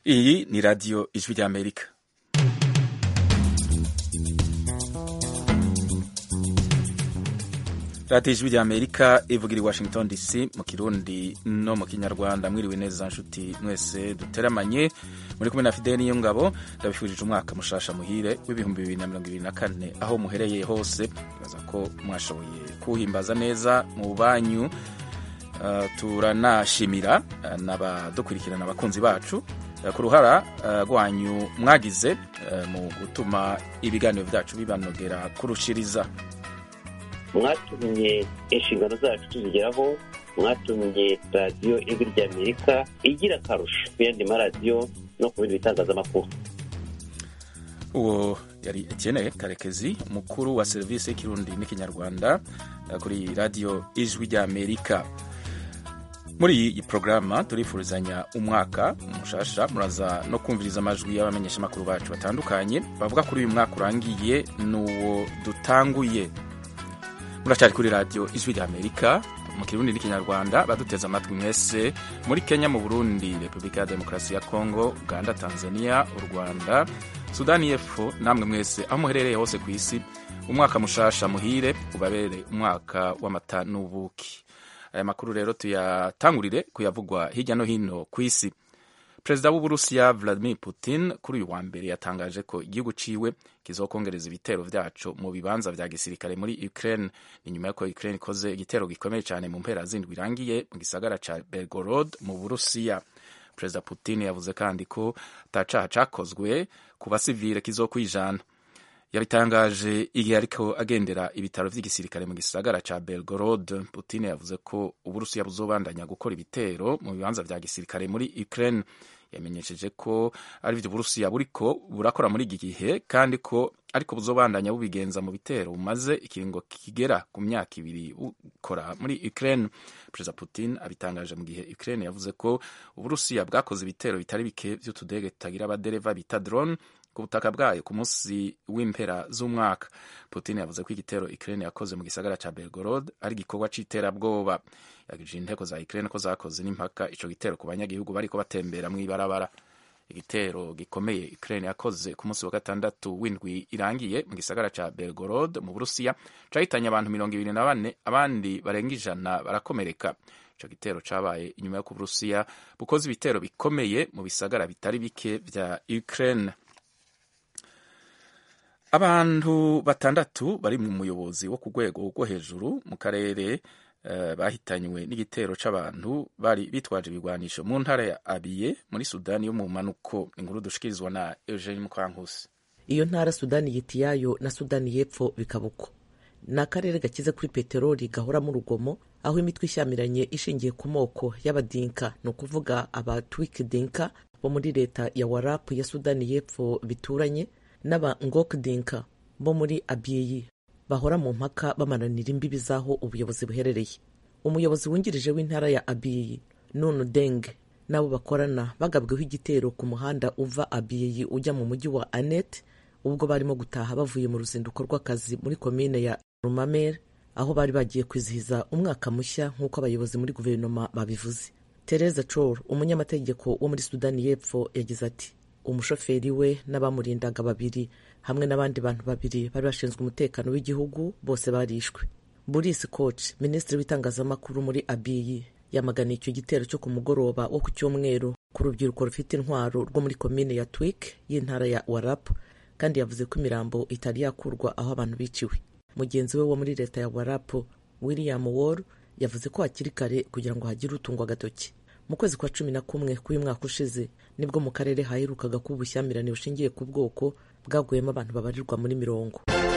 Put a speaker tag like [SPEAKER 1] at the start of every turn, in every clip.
[SPEAKER 1] Iyi ni radiyo ijwi ry'Amerika. radiyo ijwi ry'Amerika ivugira i Washington DC mu kirundi no mu kinyarwanda mwiriwe neza nshuti mwese duteramanye muri kumwe na Fidel Niyongabo ndabifurije umwaka mushasha muhire w'ibihumbi bibiri na mirongo ibiri na kane aho muhereye hose bibaza ko mwashoboye kuwuhimbaza neza mu banyu Uh, turanashimira uh, n'abadukurikirana abakunzi bacu uh, ku ruhara rwanyu mwagize mu gutuma ibiganiro byacu bibanogera kurushiriza
[SPEAKER 2] mwatumye inshingano zacu tuzigeraho mwatumye radiyo ijwi ry'amerika igira akarusho ku yandi maradiyo no ku bindi bitangazamakuru
[SPEAKER 1] uwo yari Etienne Karekezi umukuru wa serivisi y'ikirundi n'ikinyarwanda kuri radiyo ijwi ry'Amerika muri iyi porogaramu turifurizanya umwaka mushasha muraza no kumviriza amajwi y'abamenyeshamakuru bacu batandukanye bavuga kuri uyu mwaka urangiye n'uwo dutanguye muracyari kuri radiyo ijwi ry'amerika mu kirundi n'ikinyarwanda baduteze amatwi mwese muri kenya mu burundi repubulika ya demokarasi ya kongo uganda tanzania u rwanda sudani y'epfo namwe mwese aho muherereye hose ku isi umwaka mushasha muhire ubabere umwaka w'amata n'ubuki aya makuru rero tuyatangurire kuyavugwa hirya no hino ku isi perezida w'uburusiya vladimir putin kuri uyu wa mbere yatangaje ko igihugu ciwe kizokongereza ibitero vyaco mu bibanza vya gisirikare muri ukraine ni nyuma y'uko ukraine ikoze igitero gikomeye cyane mu mpera zindwi irangiye mu gisagara ca belgorod mu burusiya perezida putin yavuze kandi ko atacaha cakozwe ku basivile kizokwijana yabitangaje igihe ariko agendera ibitaro vy'igisirikare mu gisagara ca Belgorod. Putin yavuze ko Uburusiya buzobandanya gukora ibitero mu bibanza vya gisirikare muri Ukraine. Yamenyesheje ko ari vyo Uburusiya buriko burakora muri iki gihe kandi ko ariko buzobandanya bubigenza mu bitero bumaze ikiringo kigera ku myaka ibiri bukora muri Ukraine. Perezida Putin abitangaje mu gihe Ukraine yavuze ko Uburusiya bwakoze ibitero bitari bike vy'utudege tutagira abadereva bita drone ku butaka bwayo ku munsi w'impera z'umwaka putin yavuze ko igitero ukraine yakoze mu gisagara ca belgorod ari igikorwa c'iterabwoba yagije inteko za ukraine ko zakoze n'impaka ico gitero ku banyagihugu bariko batembera mw'ibarabara igitero gikomeye ukraine yakoze ku munsi wa gatandatu w'indwi irangiye mu gisagara ca belgorod mu burusiya cahitanye abantu mirongo ibiri na bane abandi barenga ijana barakomereka ico gitero cabaye inyuma yo ku burusiya bukoze ibitero bikomeye mu bisagara bitari bike vya ukraine abantu batandatu bari mu muyobozi wo ku rwego rwo hejuru mu karere uh, bahitanywe n'igitero c'abantu bari bitwaje ibigwanisho mu ntara ya abiye muri sudani yo mu manuko inkuru dushikirizwa na eugene mukwankusi
[SPEAKER 3] iyo ntara sudani yitiyayo na sudani y'epfo bikaba uko ni akarere gakize kuri peteroli gahoramo urugomo aho imitwe ishyamiranye ishingiye ku moko y'abadinka ni ukuvuga abatwikidinka bo muri leta ya warapu ya sudani y'epfo bituranye n'aba ngokdinka bo muri abiyi bahora mu mpaka bamananira imbibi z'aho ubuyobozi buherereye umuyobozi wungirije w'intara ya abiyi nunu deng n'abo bakorana bagabweho igitero ku muhanda uva abiyi ujya mu mujyi wa anet ubwo barimo gutaha bavuye mu ruzinduko rw'akazi muri komine ya rumamer aho bari bagiye kwizihiza umwaka mushya nk'uko abayobozi muri guverinoma babivuze tereza cor umunyamategeko wo muri sudani y'epfo yagize ati umushoferi we n'abamurindaga babiri hamwe n'abandi bantu babiri bari bashinzwe umutekano w'igihugu bose barishwe boris koch minisitiri w'itangazamakuru muri abiyi yamaganiye icyo gitero cyo ku mugoroba wo ku cyumweru ku rubyiruko rufite intwaro rwo muri komine ya twik y'intara ya warap kandi yavuze ko imirambo itari yakurwa aho abantu biciwe mugenzi we wo muri leta ya warap william wall yavuze ko hakiri kare kugira ngo hagire utungwa agatoki mu kwezi kwa cumi na kumwe k'uyu mwaka ushize nibwo mu karere haherukaga kuba ubushyamirane bushingiye ku bwoko bwaguyemo abantu babarirwa muri mirongo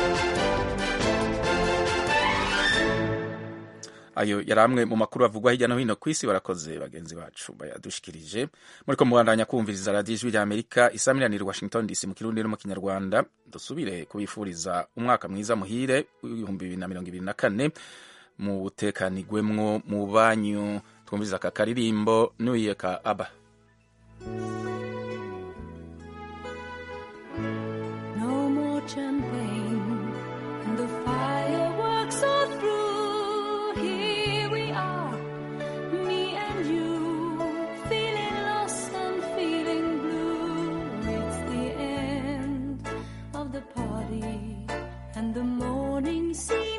[SPEAKER 1] ayo yari amwe mu makuru avugwa hirya no hino ku isi barakoze bagenzi bacu bayadushikirije muri ko mubandanya kumviriza radiyo ijwi ry'amerika isamiraniye washington dc mu kirundi no mu kinyarwanda dusubire kubifuriza umwaka mwiza muhire w'ibihumbi bibiri na mirongo ibiri na kane mu butekanigwemwo mu banyu twumviriza aka karirimbo nuye ka aba
[SPEAKER 4] No more champagne and the fireworks are through. Here we are, me and you, feeling lost and feeling blue.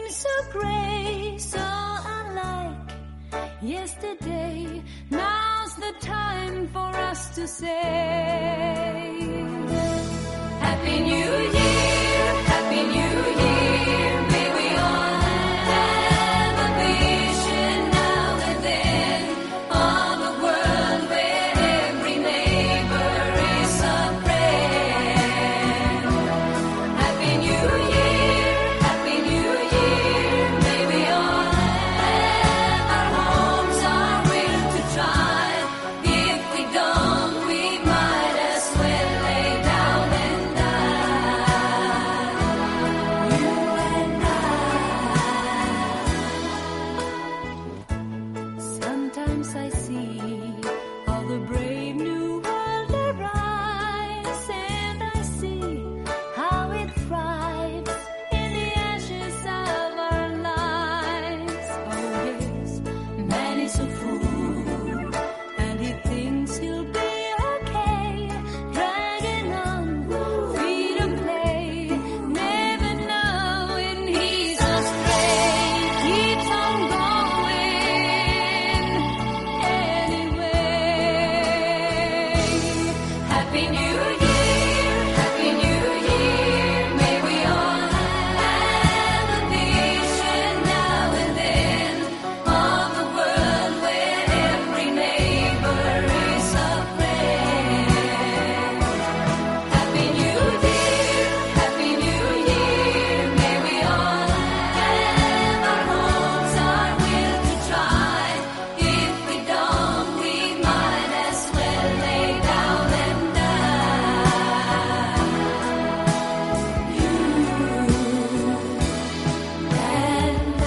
[SPEAKER 4] seems so gray, so unlike yesterday. Now's the time for us to say Happy New Year, Happy New Year. May we all have a vision now and then of a world where every neighbor is a friend. Happy New Year, Happy New Year. May we all have our homes, our will to try. If we don't, we might as well lay down and die. You and I. Sometimes I see all the brave new world arise, and I see how it thrives in the ashes of our lives. Oh yes, man is a fool, and he thinks he'll be okay, dragging on, free to play, never knowing he's astray. Keeps on going anyway. Happy New Year, Happy New Year. May we all have a vision now and then of a world where every neighbor is a friend. Happy New Year, Happy New Year. May we all have our homes, our will to try. If we don't, we might as well lay down and die. You and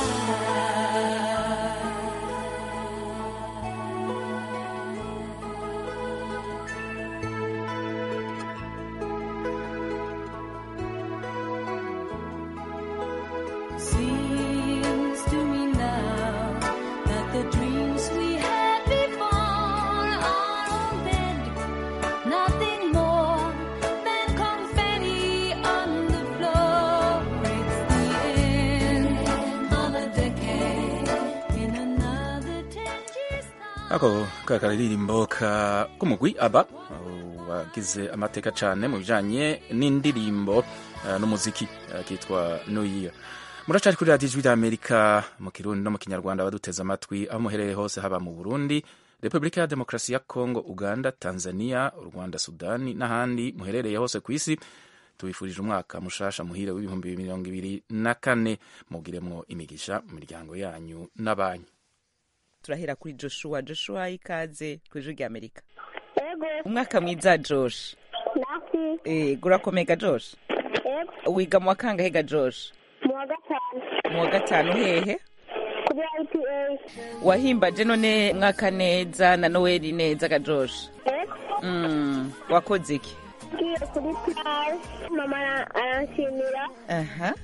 [SPEAKER 4] I. Seems to me now that the dreams we had before are all dead. Nothing more than confetti on the floor. It's the end of a decade in another ten years' time.
[SPEAKER 1] ako ka karirimbo ka k'umugwi aba uh, wagize amateka cyane mu bijanye n'indirimbo uh, n'umuziki uh, kitwa new year muracari kuri radiyo ijwi ry'amerika mu kirundi no mu kinyarwanda baduteze amatwi aho muherereye hose haba mu burundi repubulika ya demokarasi ya kongo uganda tanzania u rwanda sudani n'ahandi muherereye hose ku isi tubifurije umwaka mushasha muhire w'ibihumbi mirongo ibiri na kane mugiremwo imigisha mu miryango yanyu n'abanyu
[SPEAKER 5] turahera kuri joshua joshua ikaze ku ijwi rya amerika
[SPEAKER 6] Ego,
[SPEAKER 5] umwaka mwiza josh
[SPEAKER 6] nasi,
[SPEAKER 5] eh, gurakomega josh
[SPEAKER 6] ego,
[SPEAKER 5] wiga mu wa kangahe ga josh
[SPEAKER 6] mu wa gatanu,
[SPEAKER 5] mu wa gatanu hehe
[SPEAKER 6] kuri IPA,
[SPEAKER 5] wahimbaje none mwaka neza na noweli neza ga josh
[SPEAKER 6] ego,
[SPEAKER 5] mm, wakoze iki
[SPEAKER 6] ngiye kuri plage, mama ara- aranshimira,
[SPEAKER 5] aha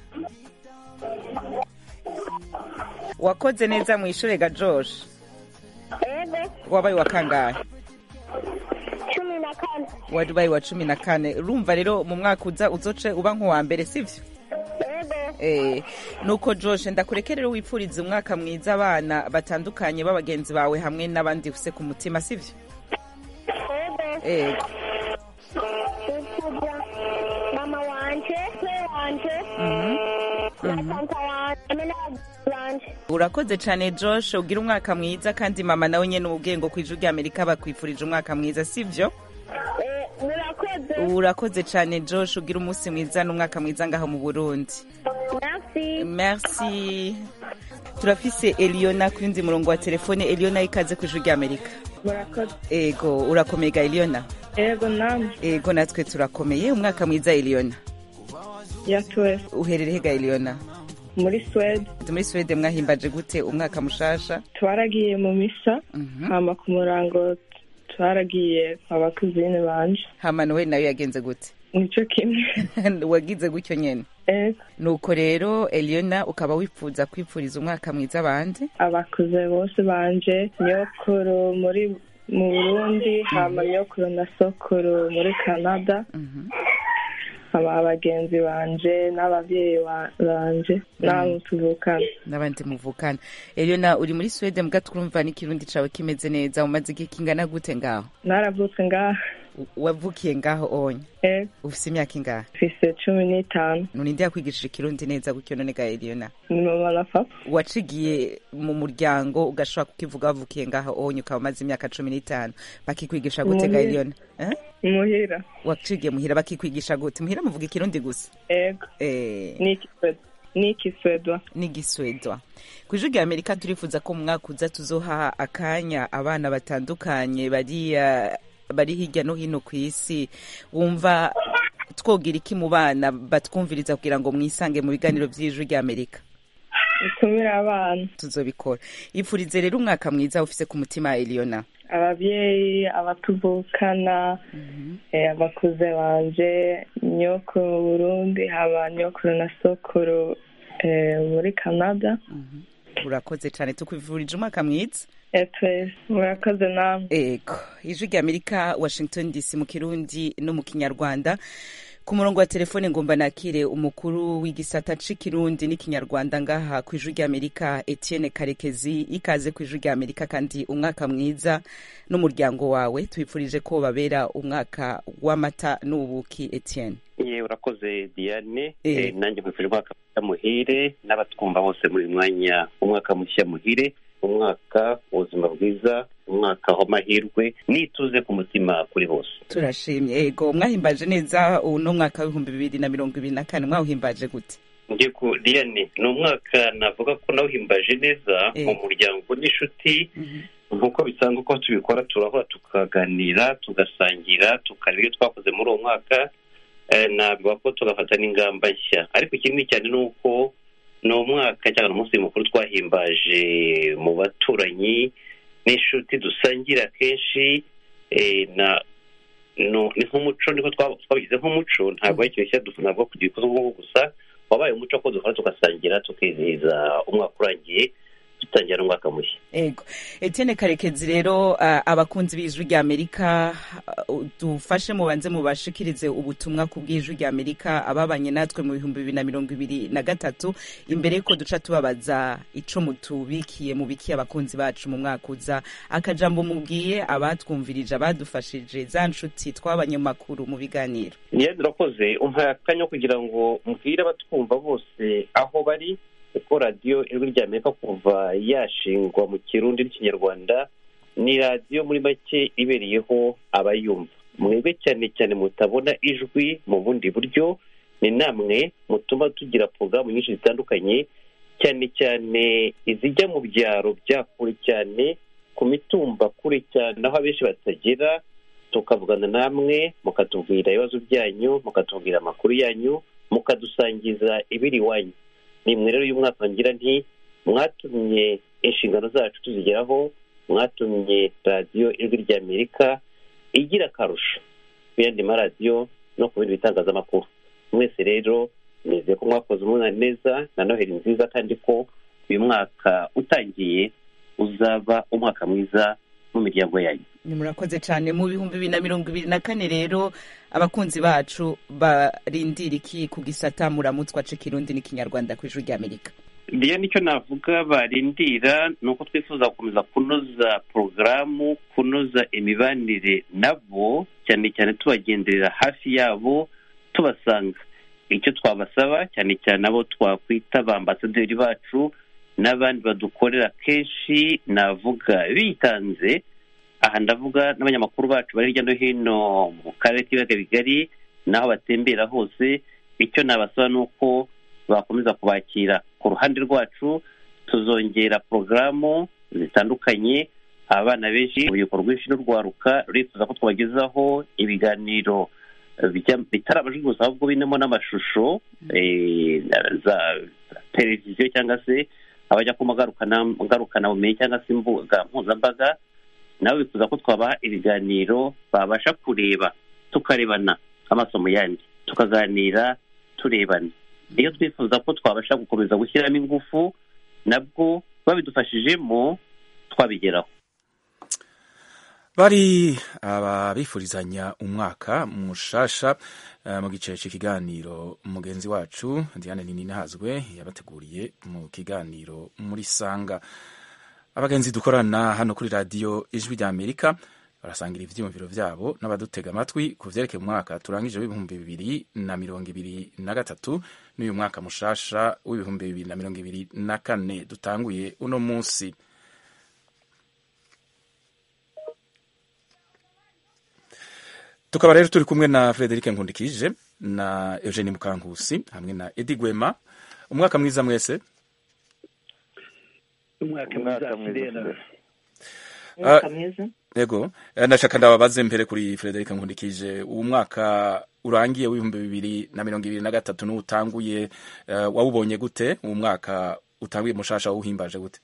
[SPEAKER 5] wakoze neza mu ishure ga josh
[SPEAKER 6] ego,
[SPEAKER 5] wabaye wa kangahe
[SPEAKER 6] cumi na kane,
[SPEAKER 5] wabaye wa cumi na kane urumva rero mu mwaka uza uzoce uba nk'uwa mbere sivyo
[SPEAKER 6] ego,
[SPEAKER 5] Eh, nuko Josh ndakureke rero wipfurize umwaka mwiza abana batandukanye b'abagenzi bawe hamwe n'abandi ufise ku mutima sivyo
[SPEAKER 6] ego,
[SPEAKER 5] ego
[SPEAKER 6] nifuza mama wanje, se wanje, na tanta wanje, hamwe n'abagenzi banje,
[SPEAKER 5] urakoze cane Josh ugira umwaka mwiza kandi mama nawe nyene ubwengo kw'ijwi rya Amerika bakwifurije umwaka mwiza sivyo
[SPEAKER 6] Eh, murakoze,
[SPEAKER 5] urakoze cane Josh ugira umunsi mwiza n'umwaka mwiza ngaho mu Burundi
[SPEAKER 6] merci,
[SPEAKER 5] merci turafise Eliona ku yundi murongo wa telefone Eliona ikaze kw'ijwi rya Amerika
[SPEAKER 7] murakoze
[SPEAKER 5] ego urakomega Eliona
[SPEAKER 7] yego namwe
[SPEAKER 5] ego natwe turakomeye umwaka mwiza Eliona
[SPEAKER 7] ya twese
[SPEAKER 5] uherereye hega Eliona
[SPEAKER 7] muri swede
[SPEAKER 5] muri Swede mwahimbaje gute umwaka mushasha
[SPEAKER 7] twaragiye mu misa
[SPEAKER 5] Mhm.
[SPEAKER 7] hama ku murango twaragiye kwa bakuzine banje
[SPEAKER 5] hama nowe nayo yagenze gute
[SPEAKER 7] nico kimwe
[SPEAKER 5] wagize gutyo nyene
[SPEAKER 7] ego
[SPEAKER 5] nuko rero Eliona ukaba wifuza kwipfuriza umwaka mwiza abandi
[SPEAKER 7] abakuze bose banje nyokuru muri mu burundi hama nyokuru na sokuru muri canada
[SPEAKER 5] Mhm.
[SPEAKER 7] aba bagenzi banje n'ababyeyi ba- banje n'abo tuvukana
[SPEAKER 5] n'abandi muvukana Eliona uri muri Sweden mbwa twumva n'ikirundi cawe kimeze neza umaze igihe kingana gute ngaho
[SPEAKER 7] naravutse ngaha
[SPEAKER 5] U- wavukiye ngaho onye
[SPEAKER 7] eh,
[SPEAKER 5] ufise imyaka ingahe
[SPEAKER 7] mfise cumi n'itanu
[SPEAKER 5] nuninde yakwigishije ikirundi neza gutyo none ga Eliona
[SPEAKER 7] ni mama na papa
[SPEAKER 5] wacigiye mu muryango ugashobora kukivuga wavukiye ngaho onye ukaba umaze imyaka cumi n'itanu bakikwigisha gute ga
[SPEAKER 7] Muhira.
[SPEAKER 5] Eliona eh?
[SPEAKER 7] muhira
[SPEAKER 5] wacigiye muhira bakikwigisha gute muhira muvuga ikirundi gusa
[SPEAKER 7] ego
[SPEAKER 5] eh,
[SPEAKER 7] n'ikiswedwa n'ikiswedwa
[SPEAKER 5] n'igiswedwa ku ijwi rya amerika turifuza ko mu mwaka uza tuzoha akanya abana batandukanye bari eh, bari hirya no hino ku isi wumva twogira iki mu bana batwumviriza kugira ngo mwisange mu biganiro by'ijwi rya amerika
[SPEAKER 7] itumira abana
[SPEAKER 5] tuzobikora ipfurize rero umwaka mwiza ufise ku mutima eliona
[SPEAKER 7] ababyeyi abatuvukana eh, abakuze banje nyokuru mu burundi haba nyokuru na sokuru eh, muri canada
[SPEAKER 5] urakoze cyane tukwifurije umwaka mwiza
[SPEAKER 7] Eh, twese murakoze namwe
[SPEAKER 5] ego ijwi rya amerika washington dc mu kirundi no mu kinyarwanda ku murongo wa telefone ngomba nakire umukuru w'igisata c'ikirundi n'ikinyarwanda ngaha ku ijwi rya amerika etienne karekezi ikaze ku ijwi rya amerika kandi umwaka mwiza n'umuryango wawe twifurije ko babera umwaka w'amata n'ubuki etienne
[SPEAKER 2] ye urakoze diane
[SPEAKER 5] Eh.
[SPEAKER 2] Eh, nanjye nkwifurije umwaka mushya muhire n'abatwumva bose muri uyu mwanya umwaka mushya muhire umwaka w'ubuzima bwiza umwaka w'amahirwe n'ituze ku mutima kuri bose
[SPEAKER 5] turashimye ego mwahimbaje neza uno mwaka w'ibihumbi bibiri na mirongo ibiri na kane mwawuhimbaje gute
[SPEAKER 2] njye ku diane ni umwaka navuga ko nawuhimbaje neza
[SPEAKER 5] Eh.
[SPEAKER 2] mu muryango n'inshuti nk'uko bisanzwe ko tubikora turahura tukaganira tugasangira tukareba ibyo twakoze muri uwo mwaka eh, navuga ko tugafata n'ingamba nshya ariko ikindi cyane ni uko ni umwaka cyangwa ni umunsi mukuru twahimbaje mu baturanyi n'inshuti dusangira kenshi eh, na no- ni nk'umuco niko twa- twabigize nk'umuco ntabwo ari ikintu cyadufu ntabwo kugira ikoze nk'uko gusa wabaye umuco ko dukora tugasangira tukizihiza umwaka urangiye dutangira n'umwaka mushya
[SPEAKER 5] ego etienne karekezi rero uh, abakunzi b'ijwi rya amerika uh, dufashe mubanze mubashikirize ubutumwa ku bw'ijwi rya amerika ababanye natwe mu bihumbi bibiri na mirongo ibiri na gatatu imbere yuko duca tubabaza ico mutubikiye mubikiye abakunzi bacu mu mwaka uza akajambo mubwiye abatwumvirije abadufashije za nshuti twabanye mu makuru mu biganiro
[SPEAKER 2] niyo urakoze umpaye akanya ko kugira ngo mbwire abatwumva bose aho bari kuko radiyo ijwi rya amerika kuva yashingwa mu kirundi n'ikinyarwanda ni radiyo muri make ibereyeho abayumva mwebwe cyane cyane mutabona ijwi mu bundi buryo ni namwe mutuma tugira porogaramu nyinshi zitandukanye cyane cyane izijya mu byaro bya kure cyane ku mitumba kure cyane aho abenshi batagera tukavugana namwe mukatubwira ibibazo byanyu mukatubwira amakuru yanyu mukadusangiza ibiri iwanyu nimwe rero uyu mwaka ngira nti mwatumye inshingano zacu tuzigeraho mwatumye radiyo ijwi rya amerika igira akarusho ku yandi maradiyo no ku bindi bitangazamakuru mwese rero nizeye ko mwakoze umwana neza na noheli nziza kandi ko uyu mwaka utangiye uzaba umwaka mwiza mu miryango yanyu
[SPEAKER 5] ni murakoze cyane mu bihumbi bibiri na mirongo ibiri na kane rero abakunzi bacu barindira iki ku gisata muramutswa c'ikirundi n'ikinyarwanda ku ijwi rya amerika
[SPEAKER 2] ndiyo nicyo navuga barindira ni uko twifuza gukomeza kunoza porogaramu kunoza imibanire nabo cyane cyane tubagenderera hafi yabo tubasanga icyo twabasaba cyane cyane abo twakwita ba ambasaderi bacu n'abandi badukorera kenshi navuga bitanze aha ndavuga n'abanyamakuru bacu bari hirya no hino mu karere k'ibiyaga bigari n'aho batembera hose icyo nabasaba ni uko bakomeza kubakira ku ruhande rwacu tuzongera porogaramu zitandukanye abana benshi urubyiruko rwinshi n'urwaruka rurifuza ko twabagezaho ibiganiro bijya- bitari amajwi gusa ahubwo birimo n'amashusho eh, za televiziyo cyangwa se abajya ku ngarukanaubumenyi cyangwa se imbuga mpuzambaga nabo bifuza ko twabaha ibiganiro babasha kureba tukarebana amaso mu yandi tukaganira turebana iyo twifuza ko twabasha gukomeza gushyiramo ingufu nabwo babidufashijemo twabigeraho
[SPEAKER 1] bari ababifurizanya umwaka mushasha eh, mu gice cy'ikiganiro mugenzi wacu diane ninihazwe yabateguriye mu kiganiro muri sanga abagenzi dukorana hano kuri radiyo ijwi rya amerika barasangira ivyiyumviro vyabo n'abadutega amatwi ku vyerekeye umwaka turangije w'ibihumbi bibiri na mirongo ibiri na gatatu n'uyu mwaka mushasha w'ibihumbi bibiri na mirongo ibiri na kane dutanguye uno munsi tukaba rero turi kumwe na Frederic Nkundikije na Eugenie Mukankusi hamwe na Edi Gwema umwaka mwiza mwese
[SPEAKER 8] umwaka mwiza fidela
[SPEAKER 3] umwaka mwiza
[SPEAKER 1] yego Eh, ndashaka ndababaze mbere kuri Frederic Nkundikije uwo mwaka urangiye w'ibihumbi bibiri na mirongo ibiri na gatatu n'utanguye eh, wawubonye gute uwo mwaka utanguye mushasha wawuhimbaje gute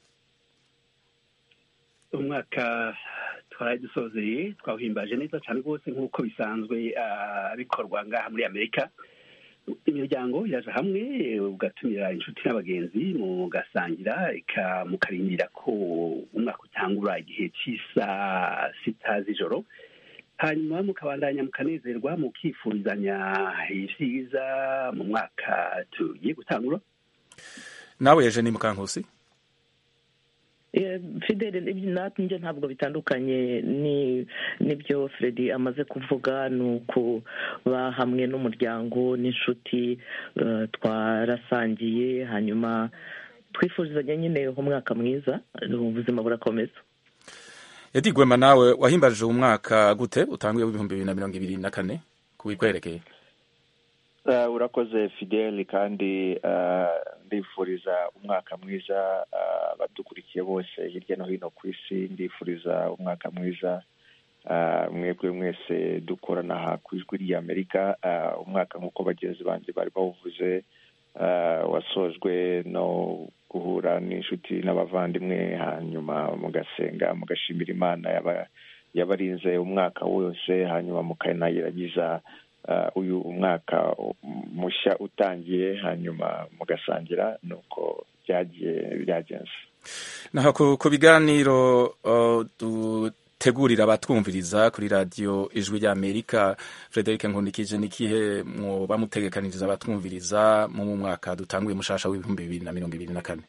[SPEAKER 8] umwaka twaraye dusozeye twawuhimbaje neza cyane rwose nk'uko bisanzwe ah, bikorwa ngaha muri amerika imiryango iraje hamwe ugatumira inshuti n'abagenzi mugasangira eka mukarindira ko umwaka utangura igihe cy'isaa sita z'ijoro hanyuma mukabandanya mukanezerwa mukifurizanya ibyiza mu mwaka tugiye gutangura
[SPEAKER 1] nawe Eugenie Mukankusi
[SPEAKER 3] Eh, fidele ibyo nanjye ntabwo bitandukanye ni n'ibyo Freddy amaze kuvuga ni ukuba hamwe n'umuryango n'inshuti eh, twarasangiye hanyuma twifurizanya nyine umwaka mwiza ubuzima burakomeza
[SPEAKER 1] Edi Gwema nawe wahimbaje uwo mwaka gute utanguye w'ibihumbi bibiri na mirongo ibiri na kane kubikwerekeye
[SPEAKER 9] Uh, urakoze fideli kandi uh, ndifuriza umwaka mwiza uh, abadukurikiye bose hirya no hino ku isi ndifuriza umwaka mwiza uh, mwebwe mwese dukorana aha ku ijwi ry'amerika uh, umwaka nk'uko bagenzi banjye bari bawuvuze uh, wasojwe no guhura n'inshuti n'abavandimwe hanyuma mugasenga mugashimira imana yaba- yabarinze umwaka wose hanyuma mukanayiragiza uh, uyu umwaka mushya utangiye hanyuma mugasangira nuko byagiye byagenze
[SPEAKER 1] naho ku, ku biganiro uh, dutegurira abatwumviriza kuri radiyo ijwi rya amerika frederic nkundikije nikihe mwoba mutegekaniriza abatwumviriza mu mwaka dutanguye mushasha w'ibihumbi bibiri na mirongo ibiri na kane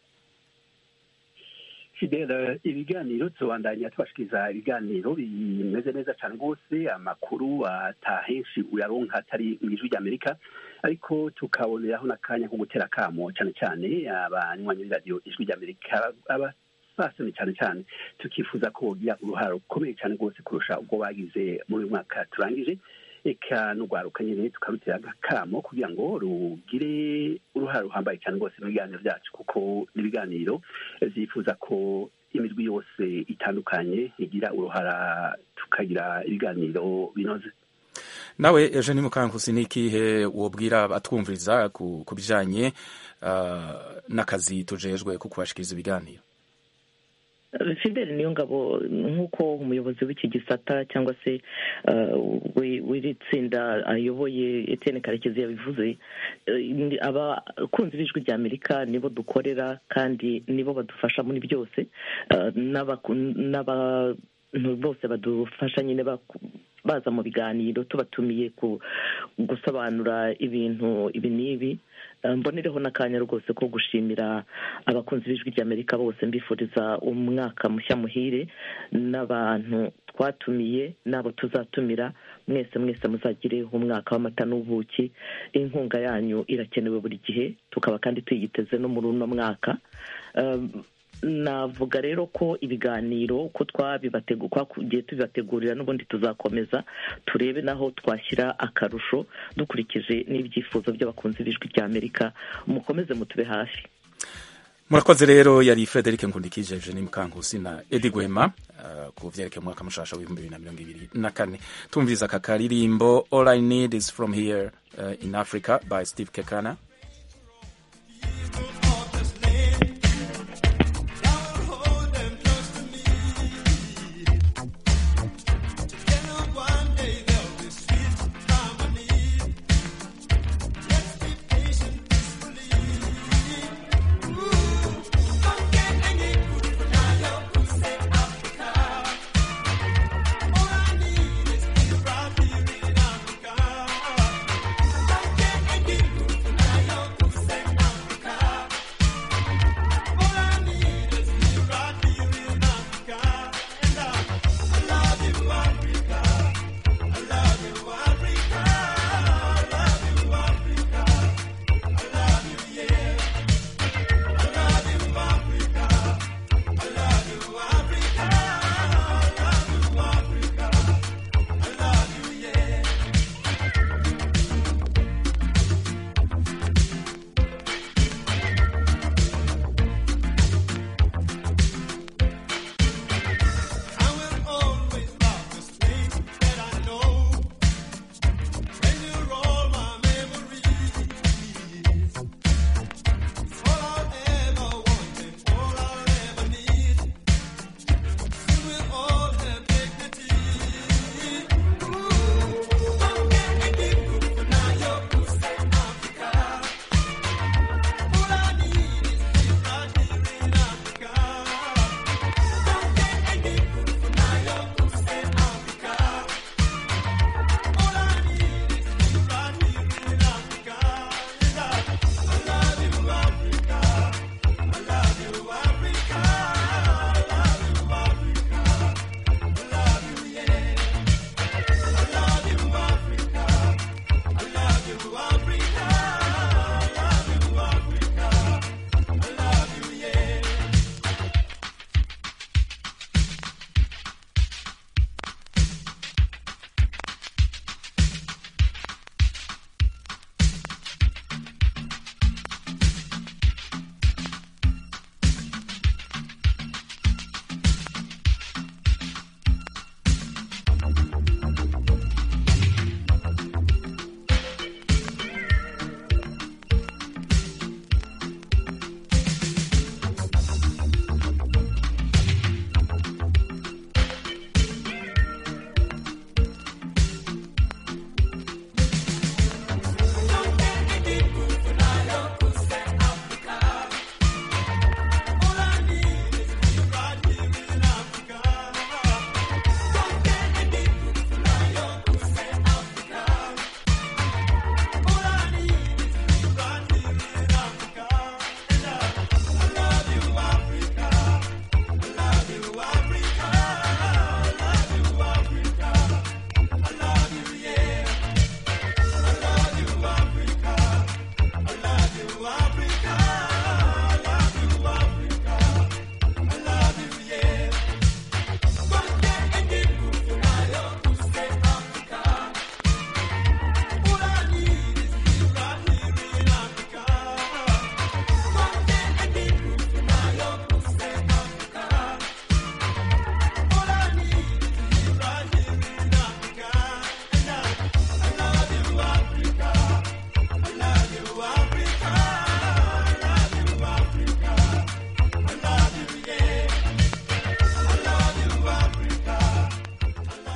[SPEAKER 8] fidela ibiganiro tubandanya tubashikiriza ibiganiro bimeze neza cyane rwose amakuru atahenshi uyaronka atari mu ijwi ry'amerika ariko tukaboneraho n'akanya ko gutera akamo cyane cyane abanywanyi b'iradiyo ijwi ry'amerika abasasoni cyane cyane tukifuza ko bogira uruhare rukomeye cyane rwose kurusha ubwo bagize muri uyu mwaka turangije eka n'urwaruka nyine tukarutera agakamo kugira ngo rugire uruhare ruhambaye cyane rwose mu biganiro byacu kuko n'ibiganiro byifuza ko imirwi yose itandukanye igira uruhara tukagira ibiganiro binoze
[SPEAKER 1] nawe eugenie mukankusi ni ikihe wobwira abatwumviriza ku, ku bijanye uh, n'akazi tujejwe ku kubashikiriza ibiganiro
[SPEAKER 3] fideli niyo ngabo nk'uko umuyobozi w'iki gisata cyangwa se uh, we- w'iri tsinda ayoboye Etienne karekezi yabivuze eh, abakunzi b'ijwi rya amerika nibo dukorera kandi nibo badufasha muri byose eh, n'abaku- n'abantu bose badufasha nyine baku- baza mu biganiro tubatumiye ku gusobanura ibintu ibi n'ibi Eh, mbonereho n'akanya rwose ko gushimira abakunzi b'ijwi ry'amerika bose mbifuriza umwaka mushya muhire n'abantu twatumiye n'abo tuzatumira mwese mwese muzagire umwaka w'amata n'ubuki inkunga yanyu irakenewe buri gihe tukaba kandi tuyiteze no muri uno mwaka Eh, navuga rero ko ibiganiro uko twagiye tubibategurira n'ubundi tuzakomeza turebe naho twashyira akarusho dukurikije n'ibyifuzo by'abakunzi b'ijwi rya amerika mukomeze mutube hafi
[SPEAKER 1] murakoze rero yari frederic nkundikije eugenie mukankusi na edi gwema uh, ku vyerekeye umwaka mushasha w'ibihumbi bibiri na mirongo ibiri na kane tumviriza aka karirimbo all i need is from here uh, in africa by steve kekana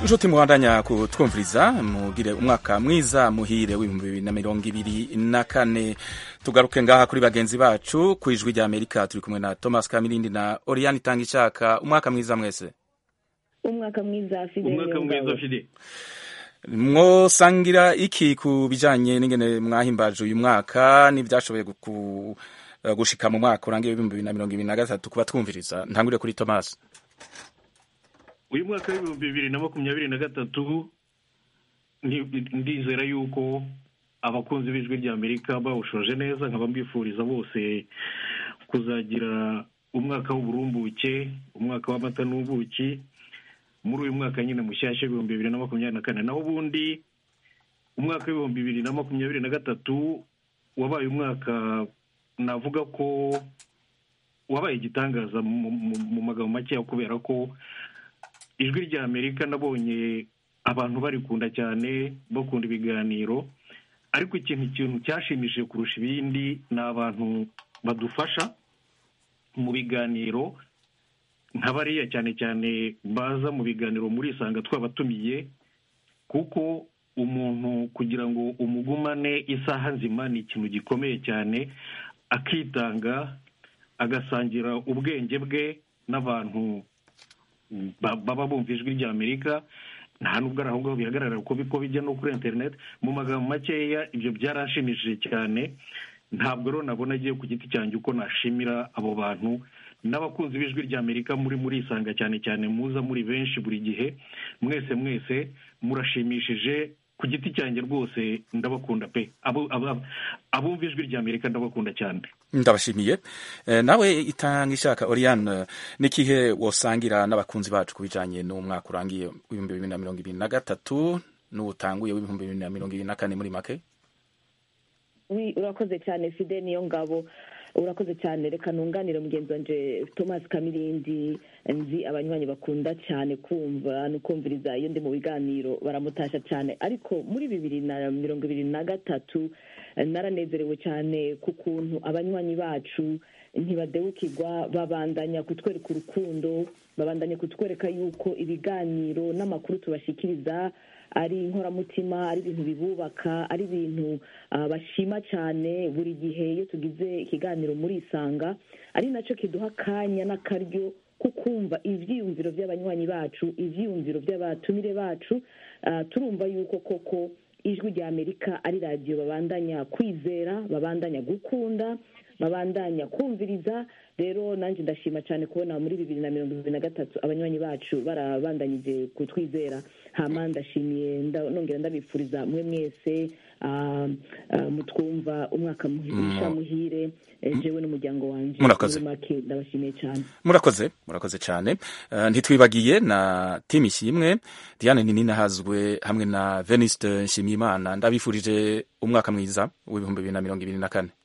[SPEAKER 1] inshuti muhandanya kutwumviriza mugire umwaka mwiza muhire w'ibihumbi bibiri na mirongo ibiri na kane tugaruke ngaha kuri bagenzi bacu ku ijwi rya amerika turi kumwe na thomas kamirindi na oriane itanga ishaka umwaka mwiza mwese
[SPEAKER 10] umwaka mwiza Fidel
[SPEAKER 11] umwaka mwiza
[SPEAKER 10] Niyongabo.
[SPEAKER 11] fide
[SPEAKER 1] mwosangira iki ku bijanye n'ingene mwahimbaje uyu mwaka n'ivyashoboye gu- eh, gushika mu mwaka urangiye w'ibihumbi bibiri na mirongo ibiri na gatatu kuba twumviriza ntangurire kuri thomas
[SPEAKER 11] uyu mwaka w'ibihumbi bibiri na makumyabiri na gatatu ndi- ndizera yuko abakunzi b'ijwi rya amerika bawushoje neza nkaba mbifuriza bose kuzagira umwaka w'uburumbuke umwaka w'amata n'ubuki muri uyu mwaka nyine mushyashya w'ibihumbi bibiri na makumyabiri na kane naho ubundi umwaka w'ibihumbi bibiri na makumyabiri na gatatu wabaye umwaka navuga ko wabaye igitangaza mu- mu- mu magambo makeya kubera ko ijwi rya amerika nabonye abantu barikunda cyane bakunda ibiganiro ariko ikintu ikintu cyashimishije kurusha ibindi ni abantu badufasha mu biganiro nka bariya cyane cyane baza mu biganiro muri isanga twabatumiye kuko umuntu kugira ngo umugumane isaha nzima ni ikintu gikomeye cyane akitanga agasangira ubwenge bwe n'abantu ba- baba bumva ijwi rya amerika nta nubwo ari aho ngaho bihagarara kuko biko bijya no kuri interineti mu magambo makeya ibyo byaranshimishije cyane ntabwo rero nabona agiye ku giti cyanjye uko nashimira abo bantu n'abakunzi b'ijwi rya amerika muri muri isanga cyane cyane muza muri benshi buri gihe mwese mwese murashimishije ku giti cyanjye rwose ndabakunda pe Abo- abo- abumva ijwi rya amerika ndabakunda cyane
[SPEAKER 1] ndabashimiye Eh, nawe itanga ishaka oriane n'ikihe wosangira n'abakunzi bacu ku bijanye n'umwaka urangiye w'ibihumbi bibiri na mirongo ibiri na gatatu n'uwutanguye w'ibihumbi bibiri na mirongo ibiri na kane muri make
[SPEAKER 10] Wi, urakoze cyane fide niyo ngabo urakoze cyane reka nunganire mugenzi wanje thomas kamirindi nzi abanywanyi bakunda cyane kumva no kumviriza iyo ndi mu biganiro baramutasha cyane ariko muri bibiri na mirongo ibiri na gatatu eh, naranezerewe cyane ku kuntu abanywanyi bacu ntibadewukirwa babandanya kutwereka urukundo babandanya kutwereka yuko ibiganiro n'amakuru tubashikiriza ari inkoramutima ari ibintu bibubaka ari ibintu ah, bashima cyane buri gihe iyo tugize ikiganiro muri isanga ari nacyo kiduha akanya n'akaryo ko kumva ibyiyumviro by'abanywanyi bacu ibyiyumviro by'abatumire bacu Ah, turumva yuko koko ijwi rya amerika ari radiyo babandanya kwizera babandanya gukunda babandanya kumviriza rero nanjye ndashima cyane kubona muri bibiri na mirongo ibiri na gatatu abanywanyi bacu barabandanyije kutwizera hama ndashimiye nda- nongera ndabifuriza mwe mwese ah, ah, mutwumva umwaka muhisha muhire eh, jewe n'umuryango wanjye
[SPEAKER 1] Murakoze.
[SPEAKER 10] muri make ndabashimiye cyane
[SPEAKER 1] murakoze murakoze cyane Eh, ntitwibagiye na timu ishimwe diane ninahazwe hamwe na veniste nshimiyimana ndabifurije umwaka mwiza w'ibihumbi bibiri na mirongo ibiri na kane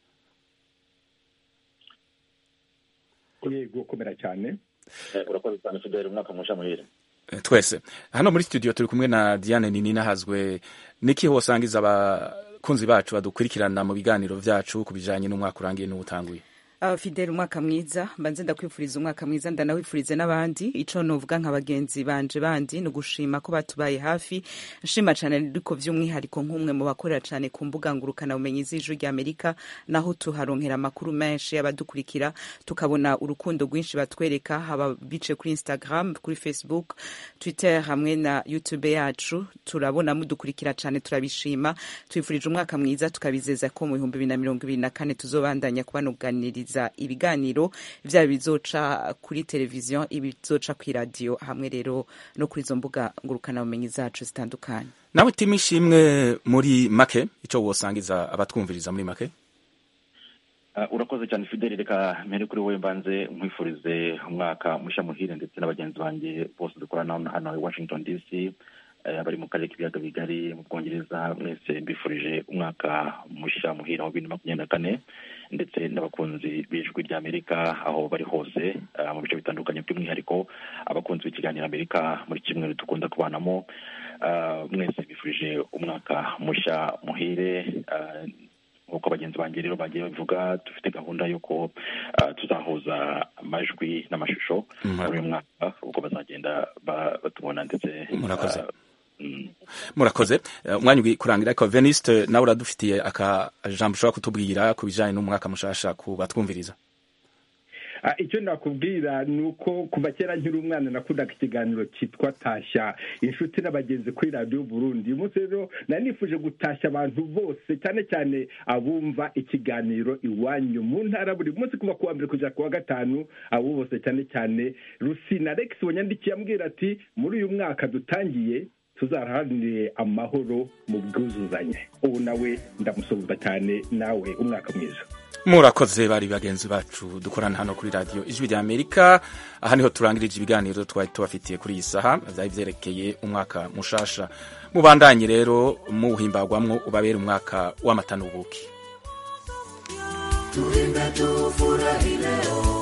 [SPEAKER 12] yego komera cyane
[SPEAKER 13] urakoze cyane fideli umwaka musha muhire
[SPEAKER 1] Eh, twese hano muri studio turi kumwe na diane ninahazwe niki wosangiza abakunzi bacu badukurikirana mu biganiro vyacu ku bijanye n'umwaka urangiye n'uwutanguye
[SPEAKER 5] Uh, Fidel umwaka mwiza mbanze ndakwifuriza umwaka mwiza ndanawifurize n'abandi ico novuga nka bagenzi banje bandi ni ugushima ko batubaye hafi nshima cane ariko vy'umwihariko nk'umwe mu bakorera cane ku mbuga ngurukana bumenyi z'ijwi rya Amerika naho tuharonkera amakuru menshi y'abadukurikira tukabona urukundo rwinshi batwereka haba bice kuri Instagram kuri Facebook Twitter hamwe na YouTube yacu turabona mudukurikira cane turabishima twifurije umwaka mwiza tukabizeza ko mu bihumbi bibiri na mirongo ibiri na kane tuzobandanya kubanuganiriza ibiganiro vyaba bizoca kuri televiziyo ibizoca kuri radiyo hamwe rero no kuri izo mbuga ngurukanabumenyi zacu zitandukanye
[SPEAKER 1] nawe timu ishimwe muri make ico wosangiza abatwumviriza muri make
[SPEAKER 13] Uh, urakoze cyane fideli reka mpere kuri wowe mbanze nkwifurize umwaka mushya muhire ndetse na bagenzi banjye bose dukorana hano hano i washington dc eh, bari mu karere k'ibiyaga bigari mu bwongereza mwese mbifurije umwaka mushya muhira wa bibiri na makumyabiri na kane ndetse n'abakunzi b'ijwi rya amerika aho bari hose uh, mu bice bitandukanye by'umwihariko abakunzi b'ikiganiro amerika muri kimwe dukunda kubanamo uh, mwese mbifurije umwaka mushya muhire uh, nk'uko bagenzi banjye rero bagiye babivuga dufite gahunda y'uko uh, tuzahuza amajwi n'amashusho muri uyu mwaka ubwo bazagenda ba- batubona ndetse
[SPEAKER 1] Murakoze.
[SPEAKER 13] ah, mm,
[SPEAKER 1] murakoze Eh, umwanya ugiye kurangira ariko veniste nawe uradufitiye aka jambo ushobora kutubwira ku bijanye n'umwaka mushasha ku batwumviriza
[SPEAKER 12] Ah, icyo nakubwira ni uko kuva kera nkiri umwana nakundaga ikiganiro cyitwa tashya inshuti n'abagenzi kuri radiyo burundi uyu munsi rero nari nifuje gutashya abantu bose cyane cyane abumva ikiganiro iwanyu mu ntara buri munsi kuva ku wa mbere kugera ku wa gatanu abo bose cyane cyane rusina rex wanyandikiye ambwira ati muri uyu mwaka dutangiye tuzaharanire amahoro mu bwuzuzanye ubu nawe ndamusuhuza cyane nawe umwaka mwiza
[SPEAKER 1] murakoze bari bagenzi bacu dukorana hano kuri radiyo ijwi rya amerika aha niho turangirije ibiganiro twari tubafitiye kuri iyi saha byari byerekeye umwaka mushasha mubandanye rero muhimbagwamwo ubabere umwaka w'amata n'ubuki
[SPEAKER 14] tuimbe tufurahi leo